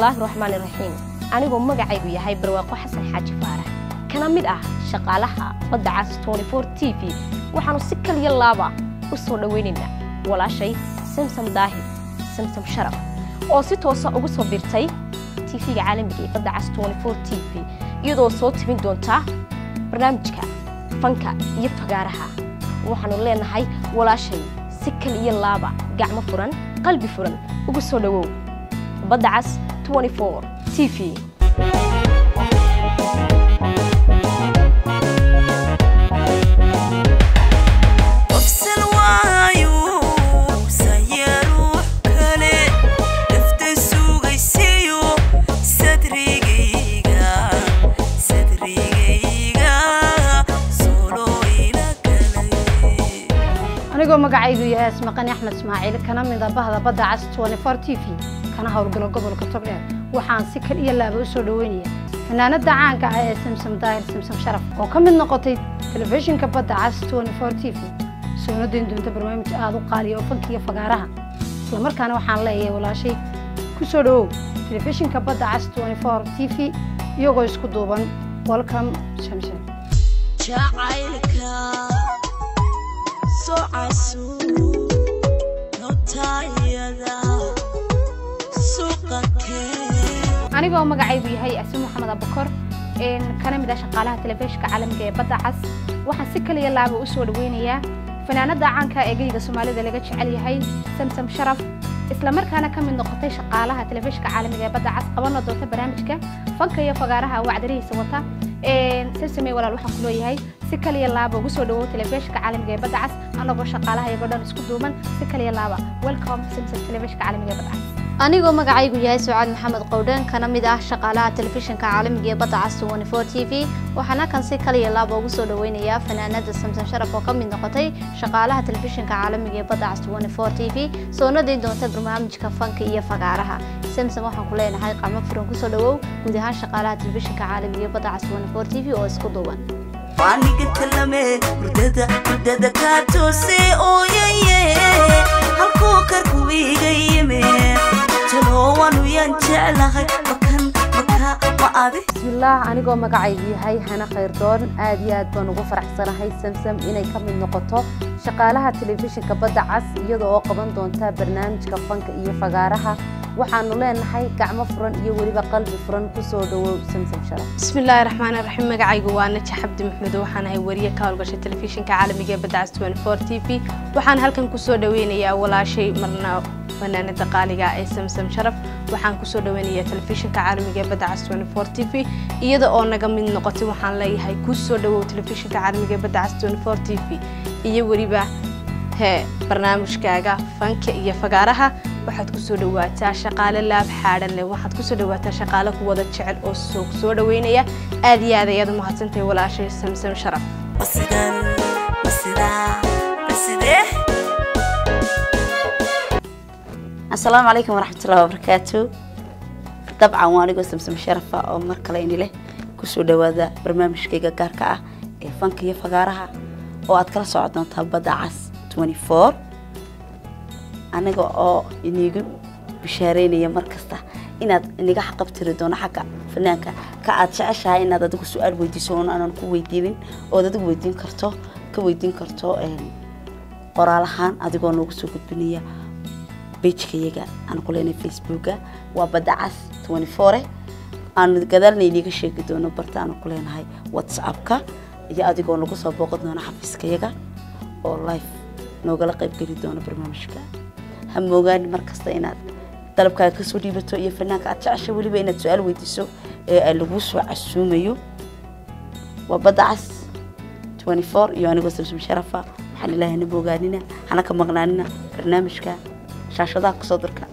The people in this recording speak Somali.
bismillaahi raxmaani raxiim anigoo magacaygu yahay barwaaqo xasan xaaji faarax kana mid ah shaqaalaha badda cas t v waxaannu si kaliya laaba u soo dhowaynaynaa walaashay samsam daahir samsam sharaf oo si toosa ugu soo birtay tv-ga caalamiga ee badda cas t v iyadoo soo tibin doonta barnaamijka fanka iyo fagaaraha waxaannu leenahay walaashay si kal iyo laaba gacmo furan qalbi furan ugu soo dhowow badda cas t v anigoo magacaygu yahay asmaqani axmed ismaaciil kana mida bahda badda cas t v kana howlgalo gobolka togdheer waxaan si kal iyo laaba u soo dhoweynaya fanaanada caanka ah ee samsam daahir samsam sharaf oo ka mid noqotay telefishinka badda cas t v soona dayn doonta barnaamij aada u qaaliya oo fankiiyo fagaaraha islamarkaana waxaan leeyahay walaashay ku soo dhowow telefishinka badda cas t v iyagoo isku duuban welcome shamshan anigoo magacaygu yahay asin maxamed abakor kana mid ah shaqaalaha telefishinka caalamiga ee badda cas waxaan si kaliya laaba u soo dhoweynayaa fanaanada caanka ee geyga soomaalida laga jecel yahay samsam sharaf islamarkaana ka mid noqotay shaqaalaha telefishinka caalamiga ee badda cas qabana doonta barnaamijka fanka iyo fagaaraha wacdarihiisa wata samsamey walaal waxaan ku leeyahay si kaliya laaba ugu soo dhawow telefishinka caalamiga ee badda cas anagoo shaqaalaha iyagoo dhan isku duuban si kaliya laaba welcome samsam telefishinka caalamiga ee badda cas anigoo magacaygu yahay sucaad maxamed qowdhan kana mid ah shaqaalaha telefishinka caalamiga ee badda cas t v waxaana kan si kaliya laaba ugu soo dhoweynayaa fanaanada samsan sharaf oo ka mid noqotay shaqaalaha telefishinka caalamiga ee badda cas t v soona dayn doonta barnaamijka fanka iyo fagaaraha samsom waxaan ku leenahay qacmo furan kusoo dhawow guud ahaan shaqaalaha telefishinka caalamiga ee badda cas t v oo isku duuban aniga talame hurdada hurdada kaa toose ooyaye halkuu karku iga yime talowanu yaan jeclahay makan maka ma adi bismillaah anigoo magacaygu yahay hana khayrdoon aad iyo aad baan ugu faraxsanahay samsam inay ka mid noqoto shaqaalaha telefishinka badda cas iyada oo qaban doonta barnaamijka fanka iyo fagaaraha waxaanu leenahay gacmo furan iyo weliba qalbi furan kusoo dhawow samsam sharaf bismillaahi raxmaani raxiim magacaygu waa naja xabdi maxmed waxaan ahay wariye ka howlgashay telefishinka caalamiga ee badda cas t v waxaan halkan kusoo dhaweynayaa walaashay marna fanaanada qaaliga ee samsam sharaf waxaan kusoo dhaweynayaa telefishinka caalamiga ee badda cas t v iyada oo naga mid noqotay waxaan leeyahay kusoo dhawow telefishinka caalamiga ee badda cas t v iyo weliba hee barnaamijkaaga fanka iyo fagaaraha waxaad kusoo dhawaataa shaqaale laab xaadhan leh waxaad kusoo dhawaataa shaqaale ku wada jecel oo soo soo dhaweynaya aad iyo aad ayaad u mahadsantahay walaashay samsam sharaf masidan masidaa masidee asalaamu calaykum waraxmatullahi wabarakaatu dabcan waa anigoo samsam sharafa oo mar kale ini leh kusoo dhawaada barnaamijkayga gaarka ah ee fanka iyo fagaaraha oo aad kala socon doontaa badda cas aniga oo inigu bishaareynaya mar kasta inaad iniga xaqabtiri doono xagga fanaanka ka aad jeceshahay inaad adigu su-aal weydiiso oon aanan ku weydiinin ood adigu weydiin karto ka weydiin karto qoraal ahaan adigoo noogu soo gudbinaya bejkayaga aan ku leenahay facebooka waa badda cas aanu gadaalna iniga sheegi doono barta aanu ku leenahay whatsappka iyo adigoo nagu soo booqan doono xafiiskayaga oo life noogala qaybgeli doono barnaamijka ha moogaani mar kasta inaad dalabkaaga kasoo dhiibato iyo fanaanka aad jecesha weliba inaad su-aal weydiiso ee laguu soo casuumayo waa badda cas iyo anigoo samsam sharafa waxaan ilaahay na moogaanina hana ka maqnaanina barnaamijka shaashadaha kusoo durka